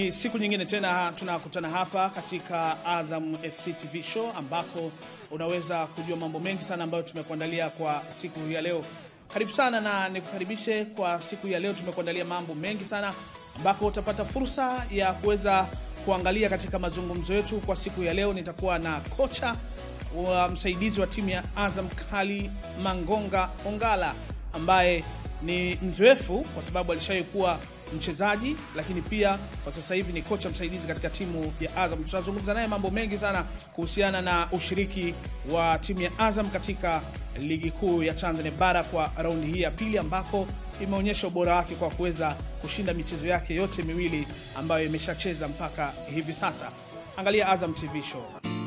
Ni siku nyingine tena tunakutana hapa katika Azam FC TV show ambako unaweza kujua mambo mengi sana ambayo tumekuandalia kwa siku hii ya leo. Karibu sana na nikukaribishe kwa siku hii ya leo. Tumekuandalia mambo mengi sana ambako utapata fursa ya kuweza kuangalia katika mazungumzo yetu kwa siku ya leo. Nitakuwa na kocha wa msaidizi wa timu ya Azam Kali Mangonga Ongala ambaye ni mzoefu kwa sababu alishawahi kuwa mchezaji lakini pia kwa sasa hivi ni kocha msaidizi katika timu ya Azam. Tutazungumza naye mambo mengi sana kuhusiana na ushiriki wa timu ya Azam katika ligi kuu ya Tanzania bara kwa raundi hii ya pili, ambako imeonyesha ubora wake kwa kuweza kushinda michezo yake yote miwili ambayo imeshacheza mpaka hivi sasa. Angalia Azam TV show.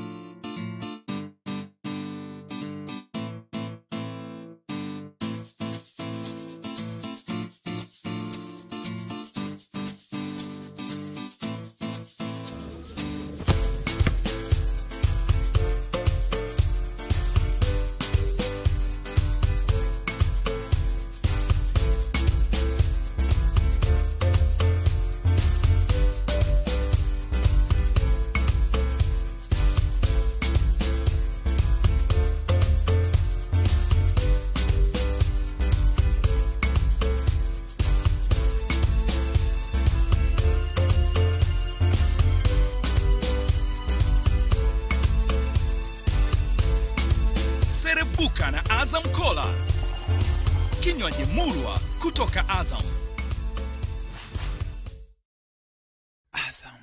Serebuka na Azam Kola, kinywaji murwa kutoka Azam. Azam.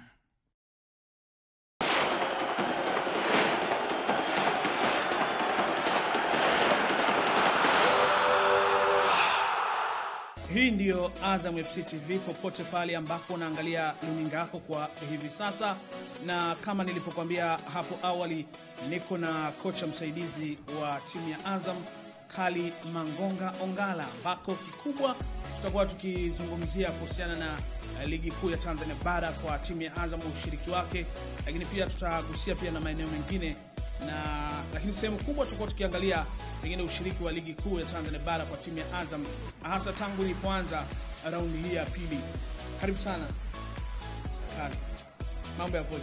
Hii ndiyo Azam FC TV popote pale ambako unaangalia luninga yako kwa hivi sasa, na kama nilipokuambia hapo awali, niko na kocha msaidizi wa timu ya Azam Kali Mangonga Ongala, ambako kikubwa tutakuwa tukizungumzia kuhusiana na eh, ligi kuu ya Tanzania bara kwa timu ya Azam, ushiriki wake, lakini pia tutagusia pia na maeneo mengine na lakini sehemu kubwa tutakuwa tukiangalia pengine ushiriki wa ligi kuu ya Tanzania bara kwa timu ya Azam hasa tangu ilipoanza raundi hii ya pili. Karibu sana Kali, mambo yakoje?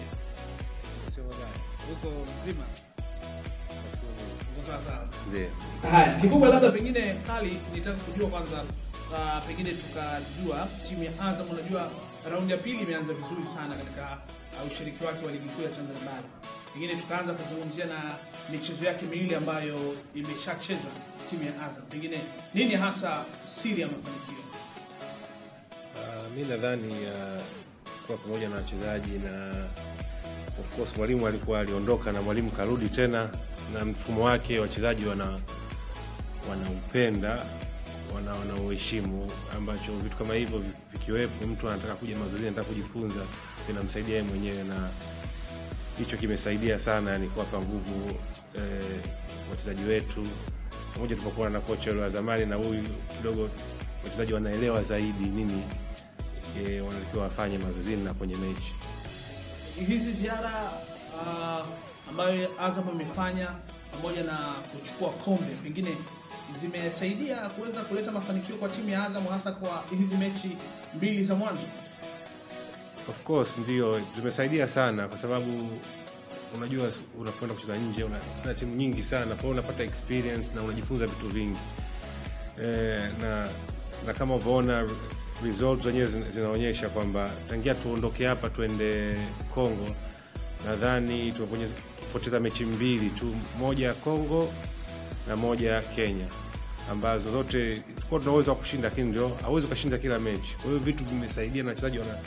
Uko mzima? Uko sawa sawa? Ndiyo. Haya, kikubwa labda pengine Kali, nitaka kujua kwanza, uh, pengine tukajua timu ya Azam, unajua raundi ya pili imeanza vizuri sana katika uh, ushiriki wake wa ligi kuu ya Tanzania bara. Pengine tukaanza kuzungumzia na michezo yake miwili ambayo imeshacheza timu ya Azam, pengine nini hasa siri ya mafanikio? Uh, mi nadhani uh, kuwa pamoja na wachezaji na of course mwalimu alikuwa aliondoka na mwalimu karudi tena na mfumo wake wachezaji wana wanaupenda wana wanauheshimu ambacho vitu kama hivyo vi- vikiwepo mtu anataka kuja mazoezi anataka kujifunza vinamsaidia yeye mwenyewe na hicho kimesaidia sana yani kuwapa nguvu eh, wachezaji wetu pamoja tulipokuwa na kocha yule wa zamani na huyu kidogo wachezaji wanaelewa zaidi nini eh, wanatakiwa wafanye mazoezini na kwenye mechi hizi ziara uh, ambayo Azam imefanya pamoja na kuchukua kombe pengine zimesaidia kuweza kuleta mafanikio kwa timu ya Azam hasa kwa hizi mechi mbili za mwanzo. of course ndio zimesaidia sana kwa sababu unajua unapoenda kucheza nje unacheza timu nyingi sana kwa hiyo unapata experience na unajifunza vitu vingi e, na na kama uvoona results zenyewe zina- zinaonyesha kwamba tangia tuondoke hapa tuende congo nadhani tumepoteza mechi mbili tu moja ya congo na moja ya kenya ambazo zote tulikuwa tuna uwezo wa kushinda lakini ndio hauwezi ukashinda kila mechi kwa hiyo vitu vimesaidia na wachezaji wana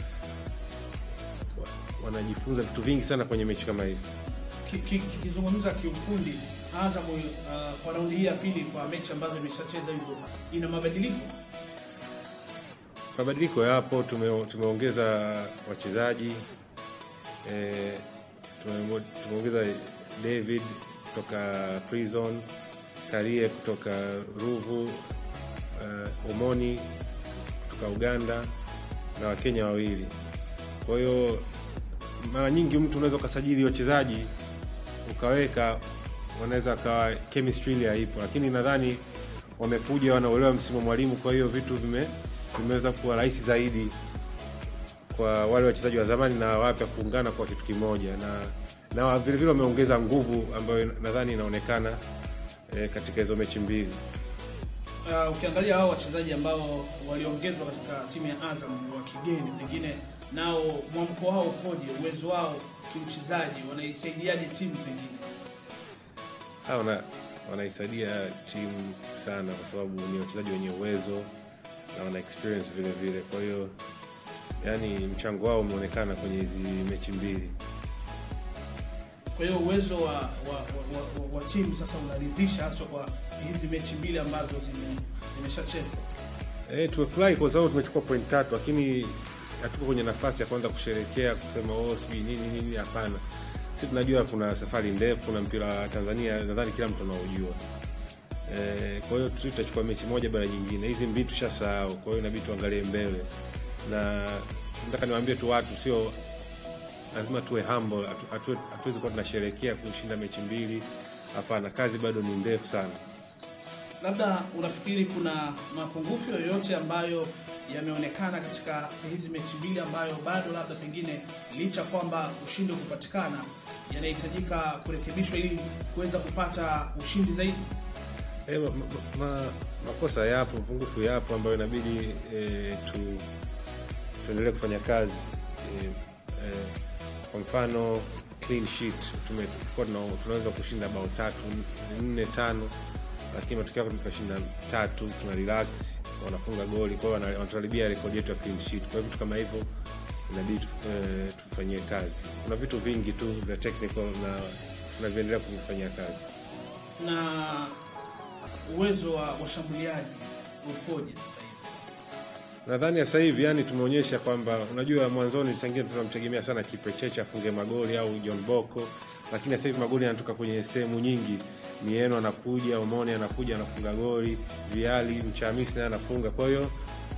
wa- wanajifunza vitu vingi sana kwenye mechi kama hizi Ki- ki- Tukizungumza kiufundi, Azam uh, kwa raundi hii ya pili kwa mechi ambazo imeshacheza hizo ina mabadiliko mabadiliko yapo tume, tumeongeza wachezaji e, tume, tumeongeza david kutoka prison karie kutoka ruvu uh, omoni kutoka uganda na wakenya wawili kwa hiyo mara nyingi mtu unaweza ukasajili wachezaji ukaweka wanaweza kawa chemistry ile haipo lakini nadhani wamekuja wanaolewa msimu wa mwalimu kwa hiyo vitu vime vimeweza kuwa rahisi zaidi kwa wale wachezaji wa zamani na wapya kuungana kwa kitu kimoja na na vile vile wameongeza nguvu ambayo nadhani inaonekana eh, katika hizo mechi mbili. Uh, ukiangalia hao wachezaji ambao waliongezwa katika timu ya Azam wa kigeni, pengine nao mwamko wao ukoje? Uwezo wao kiuchezaji, wanaisaidiaje timu pengine? Ah, wana, wanaisaidia timu sana kwa sababu ni wachezaji wenye uwezo na wana experience vile vile. Kwa hiyo yani mchango wao umeonekana kwenye hizi mechi mbili. Kwa hiyo uwezo wa, wa, wa, wa, wa timu sasa unaridhisha, hasa kwa hizi mechi mbili ambazo zime- zimeshachezwa. Eh, tumefurahi kwa sababu tumechukua point tatu, lakini hatuko kwenye nafasi ya kuanza kusherekea kusema oh, sijui nini nini. Hapana, sisi tunajua kuna safari ndefu na mpira wa Tanzania, nadhani kila mtu anaojua. Eh, kwa hiyo sisi tutachukua mechi moja baada ya nyingine, hizi mbili tushasahau. Kwa hiyo inabidi tuangalie mbele, na nataka niwaambie tu watu, sio lazima tuwe humble, hatu- hatu- hatuwezi kuwa tunasherekea kushinda mechi mbili. Hapana, kazi bado ni ndefu sana. Labda unafikiri kuna mapungufu yoyote ambayo yameonekana katika hizi mechi mbili ambayo bado labda pengine licha kwamba ushindi kupatikana yanahitajika kurekebishwa ili kuweza kupata ushindi zaidi? E, ma, ma, ma, makosa yapo, mapungufu yapo ambayo inabidi e, tu tuendelee kufanya kazi e, e, kwa mfano clean sheet tume- tulikuwa tuna- tunaweza kushinda bao tatu nne tano, lakini matokeo yake tunashinda tatu, tuna relax, wanafunga goli, kwa hiyo wana- wanatuharibia rekodi yetu ya clean sheet. Kwa hiyo vitu kama hivyo inabidi tu- e, tufanyie kazi. Kuna vitu vingi tu vya technical na tunavyoendelea kuvifanyia kazi. Na uwezo wa washambuliaji ukoje sasa hivi? nadhani sasa hivi yani tumeonyesha kwamba unajua mwanzoni sangine tunamtegemea sana Kiprecheche afunge magoli au John Boko, lakini sasa hivi magoli yanatoka kwenye sehemu nyingi. Mieno anakuja, Omone anakuja anafunga goli, Viali Mchamisi naye anafunga. Kwa hiyo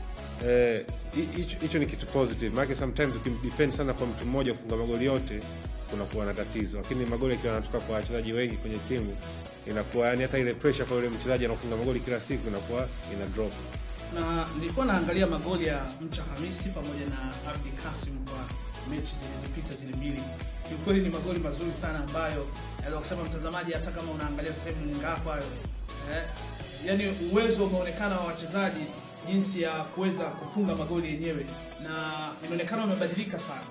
eh, hi- hicho hicho ni kitu positive, maana sometimes ukidepend sana kwa mtu mmoja kufunga magoli yote kunakuwa na tatizo, lakini magoli yakiwa yanatoka kwa wachezaji wengi kwenye timu inakuwa yani hata ile pressure kwa yule mchezaji anafunga magoli kila siku inakuwa ina drop. na nilikuwa naangalia magoli ya Mcha Hamisi pamoja na Abdi Kasim kwa mechi zilizopita zile mbili. Kiukweli ni magoli mazuri sana ambayo naweza kusema mtazamaji, hata kama unaangalia sasa hivi runinga yako hayo eh, yani uwezo umeonekana wa wachezaji jinsi ya kuweza kufunga magoli yenyewe, na inaonekana wamebadilika sana.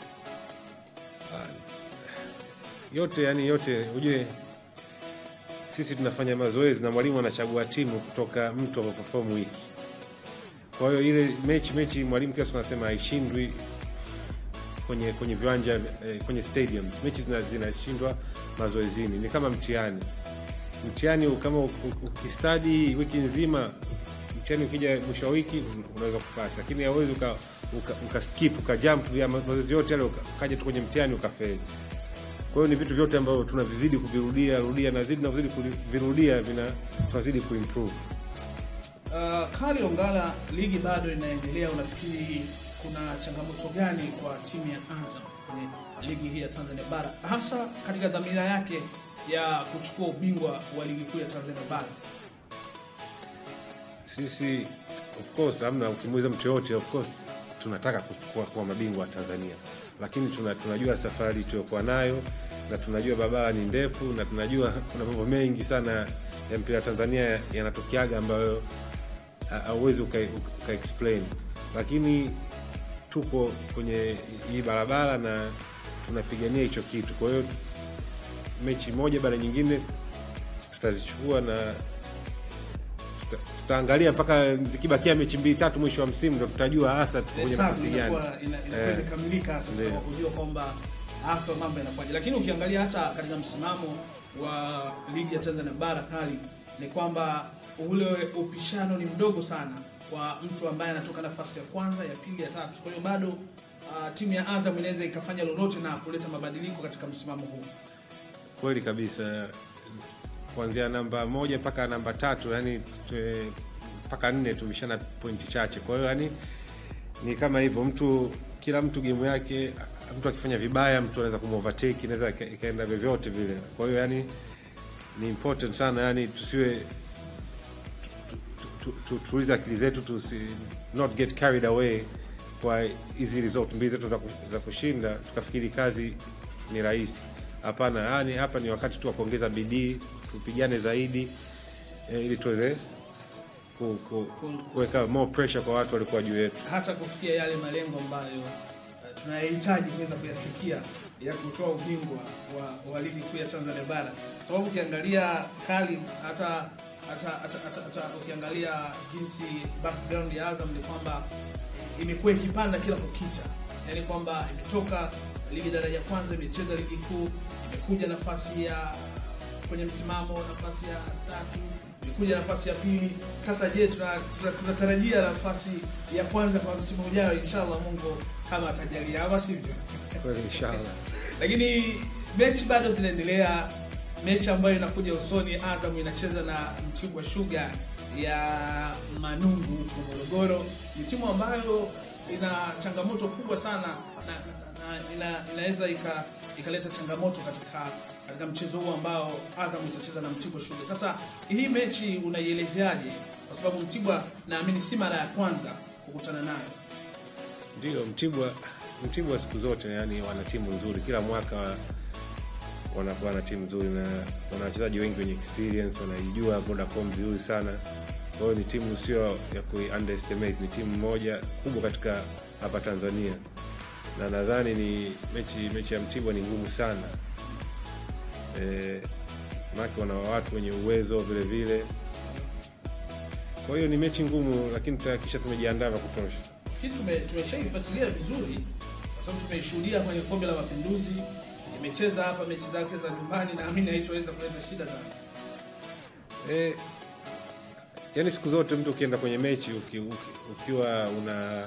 yote yani yote ujue sisi tunafanya mazoezi na mwalimu anachagua timu kutoka mtu ameperform wiki kwa hiyo ile mechi mechi mwalimu kila siku anasema haishindwi kwenye kwenye viwanja eh, kwenye stadiums mechi zina- zinashindwa mazoezini ni kama mtihani mtihani kama u- u- ukistadi wiki nzima mtihani ukija mwisho wa wiki un- unaweza kupasi lakini hauwezi uka, uka, uka skip uka jump ya mazoezi yote yale uka- ukaja tu kwenye mtihani ukafeli kwa hiyo ni vitu vyote ambavyo tunavizidi kuvirudia rudia na zidi na kuzidi kuvirudia vina tunazidi kuimprove Uh, Kali Ongala, ligi bado inaendelea. Unafikiri kuna changamoto gani kwa timu ya Azam kwenye ligi hii ya Tanzania bara, hasa katika dhamira yake ya kuchukua ubingwa wa ligi kuu ya Tanzania bara? sisi of course hamna ukimuuliza mtu yoyote of course tunataka kuchukua kuwa mabingwa wa Tanzania lakini tuna, tunajua safari tuliokuwa nayo na tunajua barabara ni ndefu na tunajua kuna mambo mengi sana ya mpira wa Tanzania yanatokeaga ambayo ha- hauwezi uka, uka explain lakini tuko kwenye hii barabara na tunapigania hicho kitu kwa hiyo mechi moja baada ya nyingine tutazichukua na tuta- tutaangalia mpaka zikibakia mechi mbili tatu mwisho wa msimu ndo tutajua hasa tuko kwenye Hesabu nafasi gani inakuwa ina- inakuwa Eh. imekamilika sasa Ndio. kwa kujua kwamba hapa mambo yanakwaje, lakini ukiangalia hata katika msimamo wa ligi ya Tanzania bara Kali ni kwamba ule upishano ni mdogo sana kwa mtu ambaye anatoka nafasi ya kwanza, ya pili, ya tatu. Kwa hiyo bado uh, timu ya Azam inaweza ikafanya lolote na kuleta mabadiliko katika msimamo huu. kweli kabisa kuanzia namba moja mpaka namba tatu yani tue- mpaka nne tumeshana pointi chache kwa hiyo yani ni kama hivyo mtu kila mtu gemu yake mtu akifanya vibaya mtu anaweza kumovertake inaweza ika- ikaenda vyovyote vile kwa hiyo yani ni important sana yani tusiwe tu- tu- tu- tu- tuulize akili zetu tusi not get carried away kwa hizi result mbili zetu za, ku- za kushinda tukafikiri kazi ni rahisi. Hapana, yani hapa ni wakati tu wa kuongeza bidii, tupigane zaidi eh, ili tuweze ku- ku- kuweka more pressure kwa watu walikuwa juu yetu. hata kufikia yale malengo ambayo uh, tunayahitaji kuweza kuyafikia ya kutoa ubingwa wa, wa ligi kuu ya Tanzania bara, kwa sababu ukiangalia kali hata hata, hata, hata, hata ukiangalia jinsi background ya Azam ni kwamba imekuwa ikipanda kila kukicha, yaani kwamba imetoka ligi daraja ya kwanza, imecheza ligi kuu, imekuja nafasi ya kwenye msimamo nafasi ya tatu imekuja nafasi ya pili sasa je tunatarajia tuna, tuna tunatarajia nafasi ya kwanza kwa msimu ujao inshallah mungu kama atajalia ama sivyo Kweli inshallah. lakini mechi bado zinaendelea mechi ambayo inakuja usoni azam inacheza na mtibwa shuga ya manungu huko morogoro ni timu ambayo ina changamoto kubwa sana na, na, na ina, inaweza ika ikaleta changamoto katika katika mchezo huu ambao azam itacheza na mtibwa shuga sasa hii mechi unaielezeaje kwa sababu mtibwa naamini si mara ya kwanza kukutana nayo Ndio Mtibwa, Mtibwa siku zote yani wana timu nzuri, kila mwaka wanakuwa na timu nzuri na wana wachezaji wengi wenye experience, wanaijua Vodacom vizuri sana. Kwa hiyo ni timu sio ya ku underestimate, ni timu moja kubwa katika hapa Tanzania, na nadhani ni mechi mechi ya Mtibwa ni ngumu sana e, maana wana watu wenye uwezo vile vile. Kwa hiyo ni mechi ngumu, lakini tutahakikisha tumejiandaa vya kutosha. Nafikiri tume- tumeshaifuatilia vizuri kwa sababu tumeishuhudia kwenye kombe la mapinduzi imecheza hapa mechi zake za nyumbani naamini haitoweza kuleta shida sana Eh, yani siku zote mtu ukienda kwenye mechi uki, uki, ukiwa una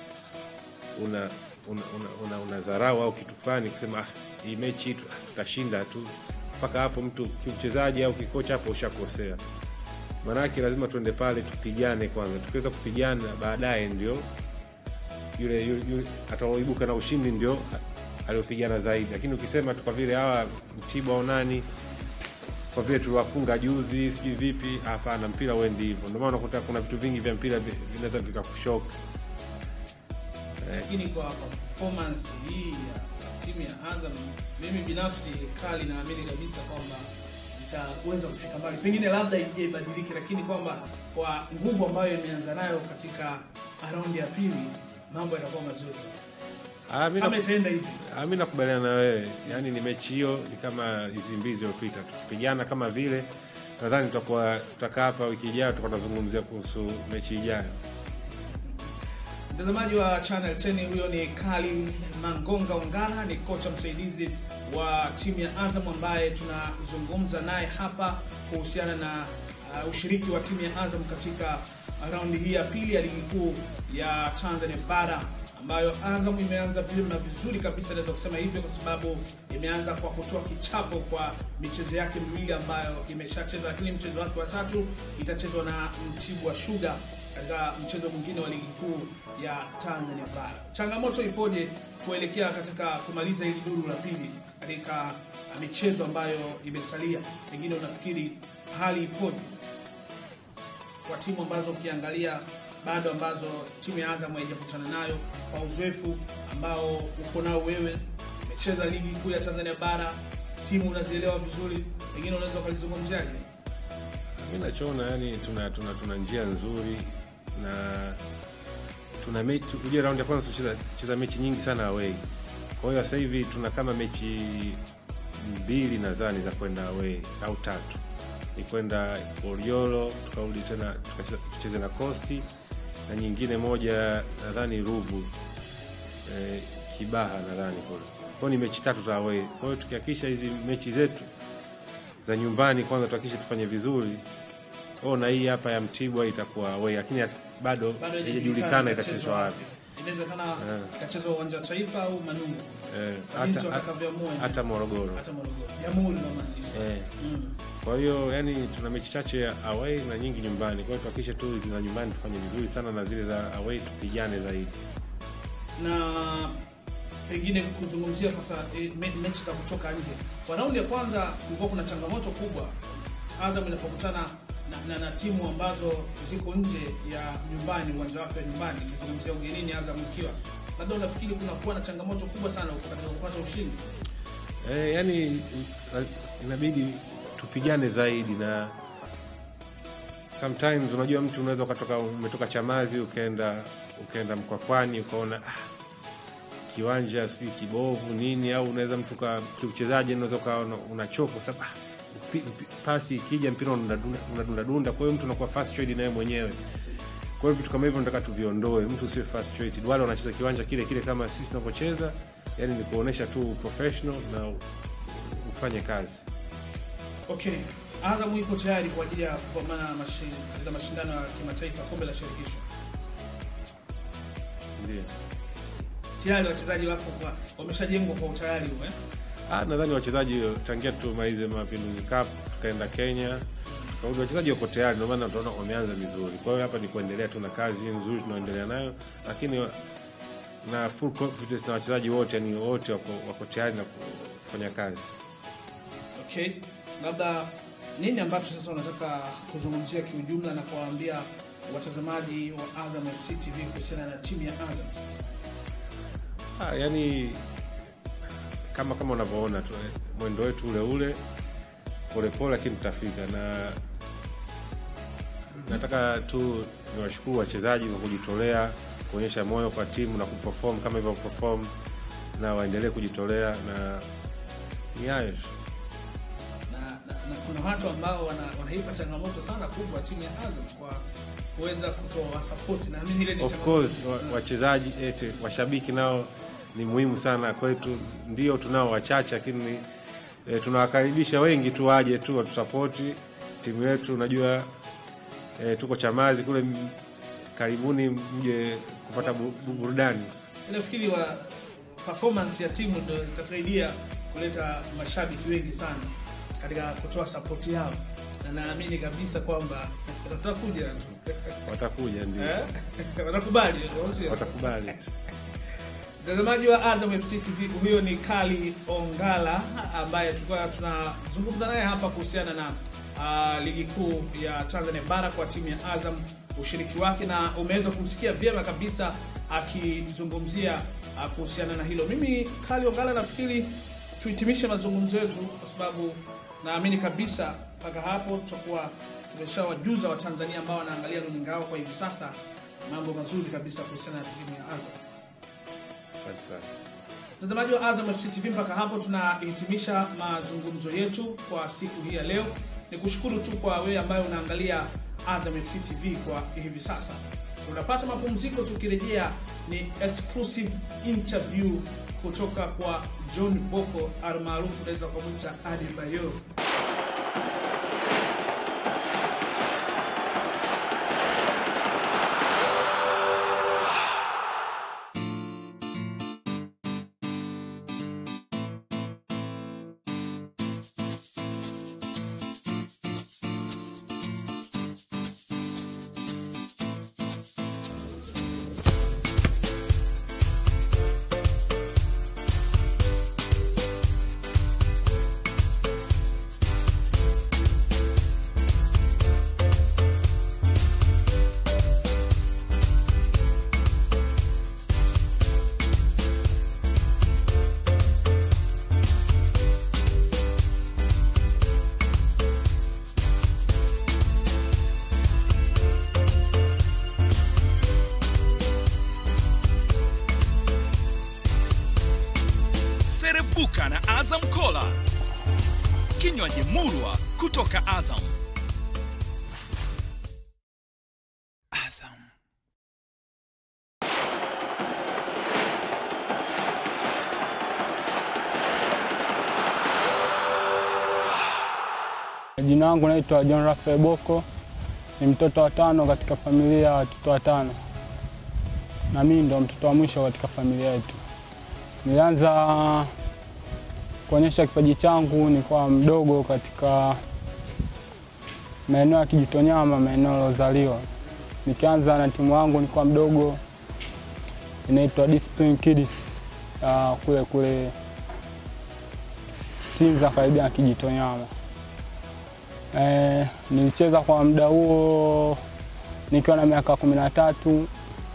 una una, una, una, una dharau au kitu fulani kusema ah, hii mechi tu- ah, tutashinda tu mpaka hapo mtu kiuchezaji au kikocha hapo ushakosea maanake lazima tuende pale tupigane kwanza tukiweza kupigana baadaye ndio yule, yule, yule ataoibuka na ushindi ndio a- aliopigana zaidi lakini ukisema tu kwa vile hawa mtibwa au nani kwa vile tuliwafunga juzi sijui vipi hapana mpira uendi hivyo ndio maana unakuta kuna vitu vingi vya mpira vi- vinaweza vikakushoka lakini kwa kwa performance hii ya timu ya Azam mimi binafsi kali naamini kabisa kwamba itaweza kufika mbali pengine labda ije ibadilike lakini kwamba kwa nguvu ambayo imeanza nayo katika raundi ya pili mambo yatakuwa mazuri kabisa Ah, mi kama na- itaenda hivi ah, mi nakubaliana na wewe yaani ni mechi hiyo ni kama hizi mbili zilizopita tukipigana kama vile nadhani tutakuwa tutakaa hapa wiki ijayo tutakuwa tunazungumzia kuhusu mechi ijayo Mtazamaji wa Channel 10 huyo ni Kali Mangonga Ongala, ni kocha msaidizi wa timu ya Azam ambaye tunazungumza naye hapa kuhusiana na uh, ushiriki wa timu ya Azam katika raundi hii ya pili ya ligi kuu ya Tanzania bara ambayo Azam imeanza vyema na vizuri kabisa, naweza kusema hivyo kwa sababu imeanza kwa kutoa kichapo kwa michezo yake miwili ambayo imeshacheza, lakini mchezo wake wa tatu itachezwa na Mtibwa Sugar katika mchezo mwingine wa ligi kuu ya Tanzania bara. Changamoto ipoje kuelekea katika kumaliza hili duru la pili katika uh, michezo ambayo imesalia? Pengine unafikiri hali ipoje kwa timu ambazo ukiangalia bado ambazo timu ya Azam haijakutana nayo kwa uzoefu ambao uko nao wewe, umecheza ligi kuu ya Tanzania bara, timu unazielewa vizuri, pengine unaweza ukalizungumziaje? mi nachoona yani tuna, tuna, tuna njia nzuri na tuna mechi ujue raundi ya kwanza tucheza cheza mechi nyingi sana away kwa hiyo sasa hivi tuna kama mechi mbili nadhani za kwenda away au tatu ni kwenda Oriolo tukarudi tena tukacheza- tucheze na Costi na nyingine moja nadhani Ruvu eh, Kibaha nadhani kule kwao ni mechi tatu za away kwa hiyo tukihakikisha hizi mechi zetu za nyumbani kwanza tuhakikishe tufanye vizuri oh, na hii hapa ya Mtibwa itakuwa away lakini hat- bado Bado haijajulikana itachezwa wapi Inawezekana Eh. ikachezwa uwanja wa Taifa au Manungu, eh, Jinsi hata, hata, watakavyoamua hata Morogoro hata Morogoro, Jamhuri namaanisha. eh. Mm. Kwa hiyo yani tuna mechi chache ya away na nyingi nyumbani. Kwa hiyo tuhakikishe tu za nyumbani tufanye vizuri sana na zile za away tupigane zaidi. na pengine kuzungumzia kwa sa- e, me- mechi za kutoka nje. Kwa raundi ya kwanza kulikuwa kuna changamoto kubwa Azam inapokutana na, na, na timu ambazo ziko nje ya nyumbani, uwanja wake wa nyumbani, nikizungumzia ugenini, Azam ikiwa labda unafikiri kunakuwa na changamoto kubwa sana katika kupata ushindi? Eh, yani inabidi tupigane zaidi na sometimes unajua mtu unaweza ukatoka umetoka Chamazi ukaenda ukaenda Mkwakwani ukaona ah, kiwanja sijui kibovu nini, au unaweza mtu ka kiuchezaji unaweza ukawa una- unachoka kwa sababu ah, pi- pi- pasi ikija mpira unadunda unadunda dunda, kwa hiyo mtu unakuwa frustrated naye mwenyewe. Kwa hiyo vitu kama hivyo nataka tuviondoe, mtu usiwe frustrated. Wale wanacheza kiwanja kile kile kama sisi tunavyocheza, yani ni kuonesha tu professional na ufanye kazi. Okay, Azam iko tayari kwa ajili ya kupambana mashi- katika mashindano ya kimataifa kombe la shirikisho. Ndio. Tayari wachezaji wako kwa wameshajengwa kwa utayari huu eh? Ah, nadhani wachezaji tangia tumalize Mapinduzi Cup tukaenda Kenya tukarudi, wachezaji wako tayari, ndio maana tunaona wameanza vizuri. Kwa hiyo hapa ni kuendelea tu na kazi hii nzuri tunaendelea nayo, lakini wa- na full confidence na wachezaji wote, ni wote wako, wako tayari na kufanya kazi. Okay, labda nini ambacho sasa unataka kuzungumzia kiujumla na kuwaambia watazamaji wa Azam FC TV kuhusiana na timu ya Azam sasa? Ah, yani kama kama unavyoona tu eh, mwendo wetu ule ule polepole, lakini tutafika na nataka tu niwashukuru wachezaji kwa kujitolea kuonyesha moyo kwa timu na kuperform kama hivyo perform, na waendelee kujitolea na ni hayo tu. na, na, na kuna watu ambao wana, wanaipa changamoto sana kubwa timu ya Azam kwa kuweza kutoa support. Naamini ile ni Of changamoto. course wa- wachezaji ete washabiki nao ni muhimu sana kwetu, ndio tunao wachache, lakini e, tunawakaribisha wengi tu waje tu watusapoti timu yetu. Unajua e, tuko Chamazi kule, m- karibuni mje kupata bu- bu- burudani. Nafikiri wa performance ya timu ndio itasaidia kuleta mashabiki wengi sana katika kutoa support yao, na naamini kabisa kwamba watakuja Watakuja ndio, eh? watakubali, au sio? watakubali. Mtazamaji wa Azam FC TV, huyo ni Kali Ongala ambaye tulikuwa tunazungumza naye hapa kuhusiana na uh, ligi kuu ya Tanzania bara kwa timu ya Azam, ushiriki wake, na umeweza kumsikia vyema kabisa akizungumzia uh, kuhusiana na hilo. Mimi Kali Ongala, nafikiri tuhitimishe mazungumzo yetu kwa sababu naamini kabisa mpaka hapo tutakuwa tumeshawajuza Watanzania ambao wanaangalia runinga yao kwa hivi sasa mambo mazuri kabisa kuhusiana na timu ya Azam. Asante sana. Mtazamaji wa Azam FC TV, mpaka hapo tunahitimisha mazungumzo yetu kwa siku hii ya leo. Ni kushukuru tu kwa wewe ambaye unaangalia Azam FC TV kwa hivi sasa. Unapata mapumziko, tukirejea ni exclusive interview kutoka kwa John Boko almaarufu unaweza kumwita Adebayo. Serebuka na Azam Kola, kinywaji murwa kutoka Azam. Azam. Jina langu naitwa John Rafael Boko, ni mtoto wa tano katika familia ya watoto watano, na mimi ndo mtoto wa mwisho katika familia yetu. Nilianza kuonyesha kipaji changu nikiwa mdogo katika maeneo ya Kijitonyama, maeneo nilozaliwa. Nikianza na timu yangu nikiwa mdogo, inaitwa Discipline Kids ya kule kule Sinza, karibia na Kijitonyama Eh, nilicheza kwa muda huo nikiwa na miaka kumi na tatu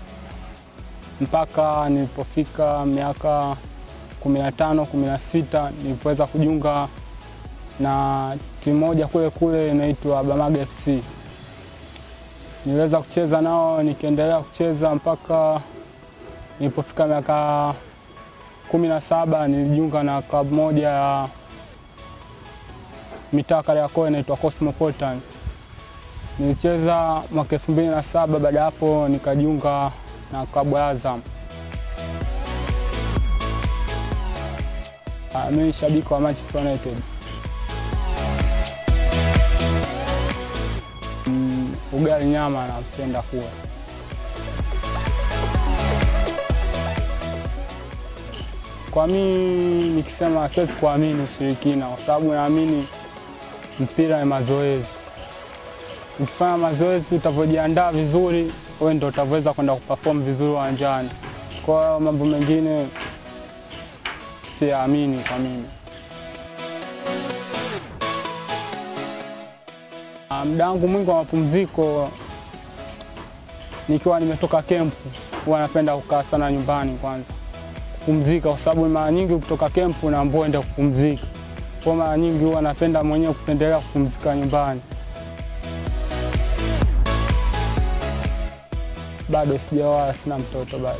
mpaka nilipofika miaka kumi na tano kumi na sita nilipoweza kujiunga na timu moja kule kule inaitwa Bamaga FC. Niliweza kucheza nao nikiendelea kucheza mpaka nilipofika miaka kumi na saba nilijiunga na klabu moja ya mitaa Kariakoo inaitwa Cosmopolitan. Nilicheza mwaka elfu mbili na saba. Baada ya hapo nikajiunga na klabu ya Azam. Ah, Mimi ni shabiki wa Manchester United. Mm, ugali nyama napenda kula. Kwa mimi nikisema siwezi kuamini ushirikina, kwa sababu naamini mpira ni mazoezi. Ukifanya mazoezi, utavyojiandaa vizuri, wewe ndio utaweza kwenda kuperform vizuri uwanjani. Kwa hiyo mambo mengine siyaamini kwa mimi. Ah, Muda wangu mwingi wa mapumziko nikiwa nimetoka kempu, huwa napenda kukaa sana nyumbani kwanza kupumzika, kwa sababu mara nyingi ukitoka kempu unaambiwa uende kupumzika. Kwa mara nyingi huwa napenda mwenyewe kupendelea kupumzika nyumbani. Bado sijaoa, sina mtoto bado.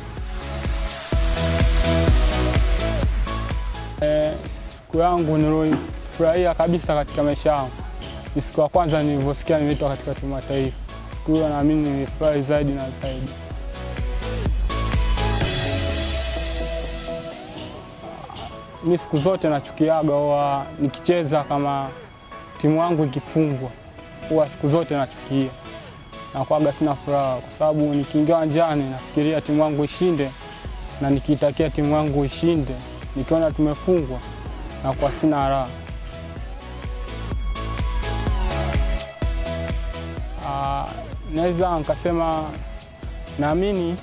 Eh, siku yangu nilifurahia kabisa katika maisha yangu ni siku ya kwanza nilivyosikia nimeitwa katika timu ya taifa. Siku hiyo naamini nilifurahi zaidi na zaidi. Mi siku zote nachukiaga huwa nikicheza kama timu yangu ikifungwa, huwa siku zote nachukia na kwaga sina furaha, kwa sababu nikiingia uwanjani nafikiria timu yangu ishinde, na nikiitakia timu yangu ishinde, nikiona tumefungwa na kwa sina raha. Ah, naweza nikasema naamini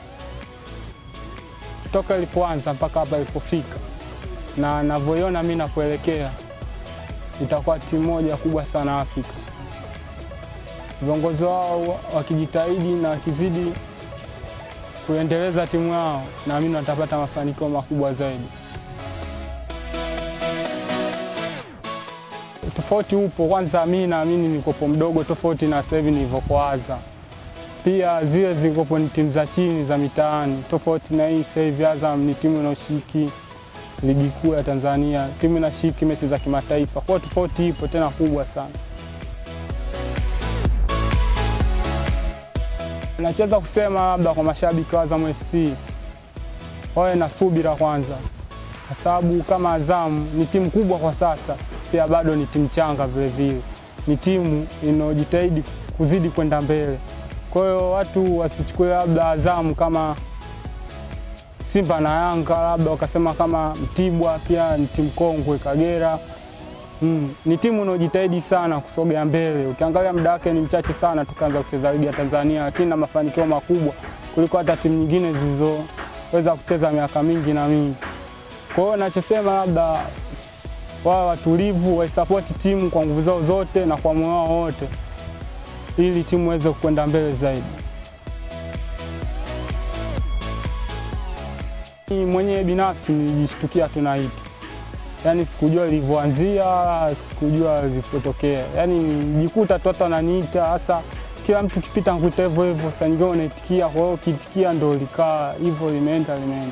toka ilipoanza mpaka hapa ilipofika na navyoiona mi napoelekea itakuwa timu moja kubwa sana Afrika. Viongozi wao wakijitahidi na wakizidi kuendeleza timu yao, naamini watapata mafanikio makubwa zaidi. Tofauti upo, kwanza mi naamini nikopo mdogo tofauti na sasa hivi nilivyokuanza. Pia zile zilikopo ni timu za chini za mitaani, tofauti na hii sasa hivi. Azam ni timu inayoshiriki ligi kuu ya Tanzania, timu inashiriki mechi za kimataifa. Kwa hiyo tofauti ipo tena kubwa sana. Nachoweza kusema labda kwa mashabiki wa Azam FC wawe na subira kwanza, kwa sababu kama Azam ni timu kubwa kwa sasa, pia bado ni timu changa vilevile, ni timu inayojitahidi kuzidi kwenda mbele. Kwa hiyo watu wasichukue labda Azam kama Simba na Yanga, labda wakasema kama Mtibwa pia ni timu kongwe, Kagera Mm, ni timu inayojitahidi sana kusogea mbele. Ukiangalia muda wake ni mchache sana tukaanza kucheza ligi ya Tanzania, lakini na mafanikio makubwa kuliko hata timu nyingine zilizoweza kucheza miaka mingi na mingi. Kwa hiyo nachosema, labda wawe watulivu, waisapoti timu kwa nguvu zao zote na kwa moyo wao wote, ili timu iweze kwenda mbele zaidi. Mimi mwenyewe binafsi nilijishtukia tu na hiki yaani sikujua ilivyoanzia, sikujua ilivyotokea, yaani nijikuta tu watu wananiita, hasa kila mtu kipita nkuita hivyo hivyo, saa nyingine unaitikia. Kwa hiyo ukiitikia ndo likaa hivyo, limeenda limeenda.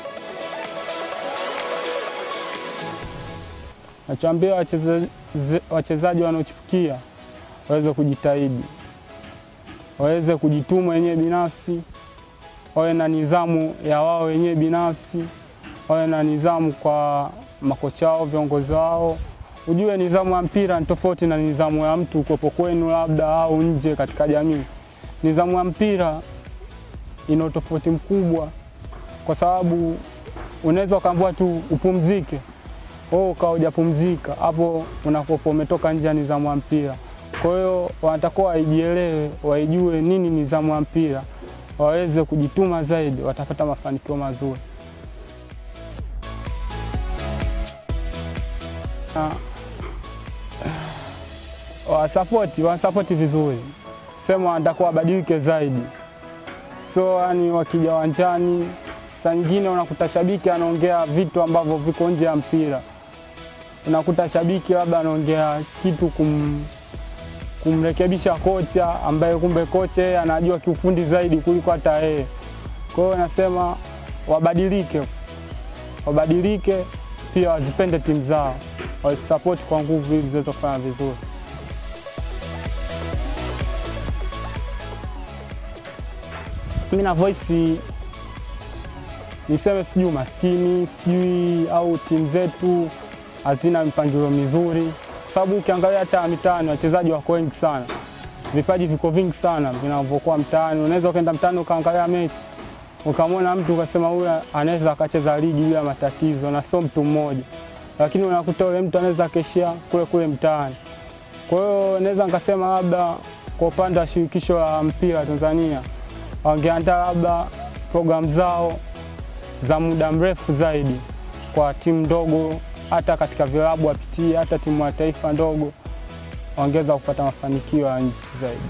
Nachoambia wachezaji wachezaji wanaochipukia waweze kujitahidi, waweze kujituma wenyewe binafsi, wawe na nidhamu ya wao wenyewe binafsi, wawe na nidhamu kwa makocha wao, viongozi wao. Ujue nidhamu ya mpira ni tofauti na nidhamu ya mtu kuwepo kwenu labda au nje katika jamii. Nidhamu ya mpira ina tofauti mkubwa, kwa sababu unaweza ukaambiwa tu upumzike, wewe ukawa hujapumzika, hapo unakuwa umetoka nje ya nidhamu ya mpira. Kwa hiyo wanatakiwa waijielewe, waijue nini nidhamu ya mpira, waweze kujituma zaidi, watapata mafanikio mazuri. wasapoti wanasapoti vizuri, sema wanataka wabadilike zaidi. So yani wakija uwanjani, saa nyingine unakuta shabiki anaongea vitu ambavyo viko nje ya mpira, unakuta shabiki labda anaongea kitu kum, kumrekebisha kocha ambaye kumbe kocha yeye anajua kiufundi zaidi kuliko hata yeye. Kwa hiyo nasema wabadilike, wabadilike pia wazipende timu zao, wazisapoti kwa nguvu ili ziweze kufanya vizuri. mi na voice niseme sijui umaskini sijui au timu zetu hazina mipangilio mizuri, sababu ukiangalia hata mitaani wachezaji wako wengi sana, vipaji viko vingi sana vinavyokuwa mtaani. Unaweza ukaenda mtaani ukaangalia mechi ukamwona mtu ukasema huyu anaweza akacheza ligi bila matatizo, na sio mtu mmoja, lakini unakuta ule mtu anaweza akeshia kule kule mtaani. Kwa hiyo naweza nikasema labda kwa upande wa shirikisho la mpira Tanzania wangeandaa labda programu zao za muda mrefu zaidi kwa timu ndogo, hata katika vilabu wapitie, hata timu ya taifa ndogo wangeweza kupata mafanikio ya nchi zaidi.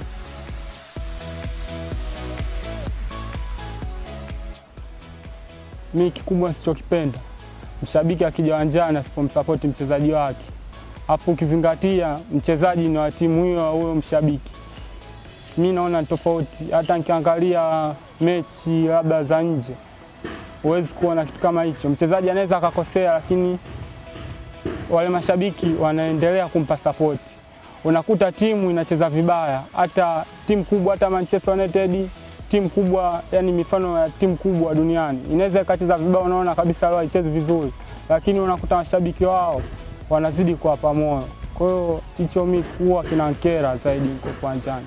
Mi kikubwa sichokipenda mshabiki akija uwanjani asipomsapoti mchezaji wake, afu ukizingatia mchezaji ni wa timu hiyo huyo mshabiki mi naona ni tofauti. Hata nikiangalia mechi labda za nje, huwezi kuona kitu kama hicho. Mchezaji anaweza akakosea, lakini wale mashabiki wanaendelea kumpa sapoti. Unakuta timu inacheza vibaya, hata timu kubwa, hata Manchester United, timu kubwa, yani mifano ya timu kubwa duniani inaweza ikacheza vibaya, unaona kabisa leo haichezi vizuri, lakini unakuta mashabiki wao wanazidi kuwapa moyo. Kwa hiyo hicho mi huwa kinankera zaidi huko uwanjani.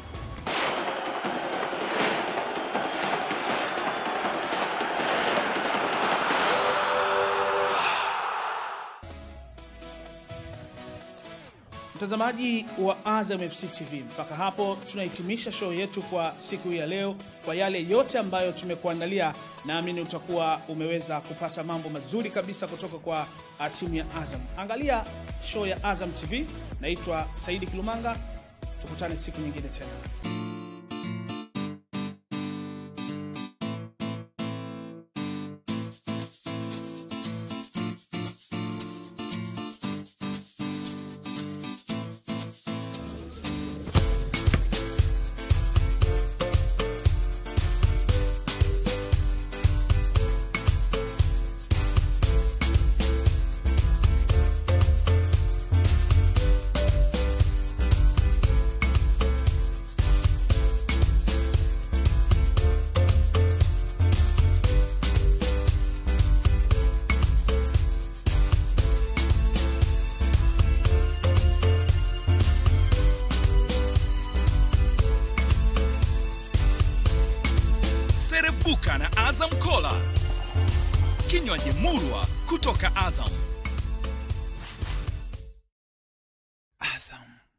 Mtazamaji wa Azam FC TV, mpaka hapo tunahitimisha show yetu kwa siku hii ya leo. Kwa yale yote ambayo tumekuandalia, naamini utakuwa umeweza kupata mambo mazuri kabisa kutoka kwa uh, timu ya Azam. Angalia show ya Azam TV. Naitwa Saidi Kilumanga, tukutane siku nyingine tena. Serebuka na Azam Kola, kinywaji murwa kutoka Azam. Azam.